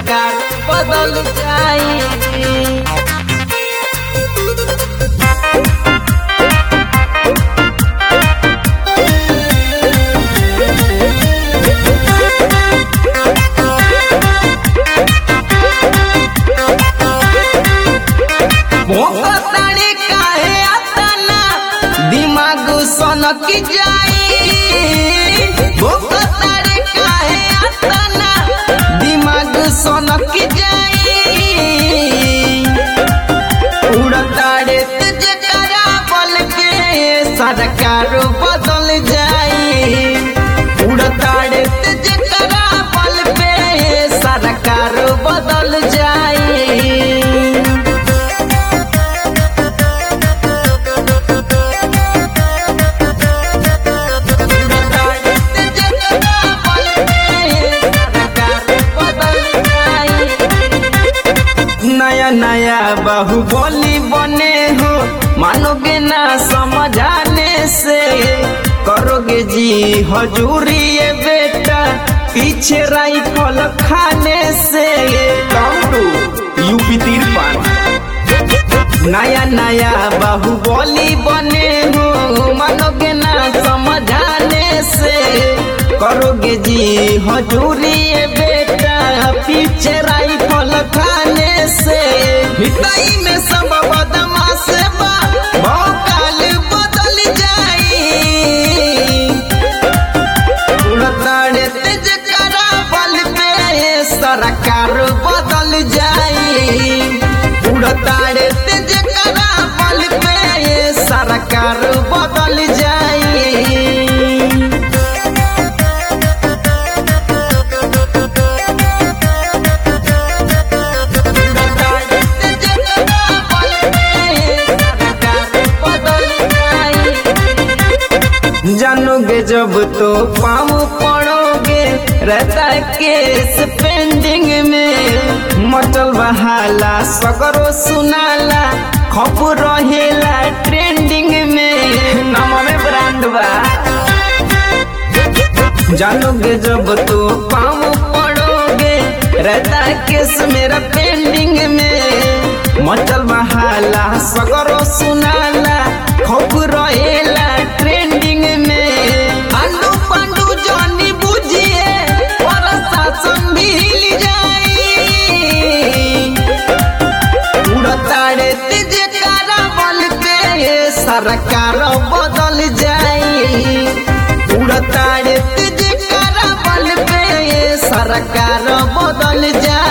सरकार बदल जाई भोकताड़ी काहे अतना दिमाग सनक जाई भोकताड़ी काहे अतना दिमाग सनक जाई उड़ताड़े तेज करा बल के सरकार बदल जाई उड़ताड़े तेज करा बल पे सरकार बदल जाई नया नया बाहुबली बने हो मानोगे ना समझाने से करोगे जी हजूरी ये बेटा पीछे राइफल खाने से काउंटू यूपी तिरपन नया नया बाहुबली बने हो मानोगे ना समझाने से करोगे जी हजूरी ये बेटा पीछे राइफल खाने से हिताई में सब बदमाश बा भौकाल बदल जाई उड़ताड़े तेज करा बल पे सरकार बदल जाई उड़ताड़े तेज करा बल पे सरकार बदल जाई जानोगे जब तो पाँव पड़ोगे रहता है केस पेंडिंग में मचल बहाला सगरो सुनाला खप रहेला ट्रेंडिंग में नाम में ब्रांड बा जानोगे जब तो पाँव पड़ोगे रहता है केस मेरा पेंडिंग में मचल बहाला सगरो सुनाला खप रहेला ट्रेंडिंग में आंडू पांडू जानी बुझिए और शासन भी हिल जाई उड़ताड़े तेज कारा बल पे सरकार बदल जाई उड़ताड़े तेज कारा बल पे सरकार बदल जाई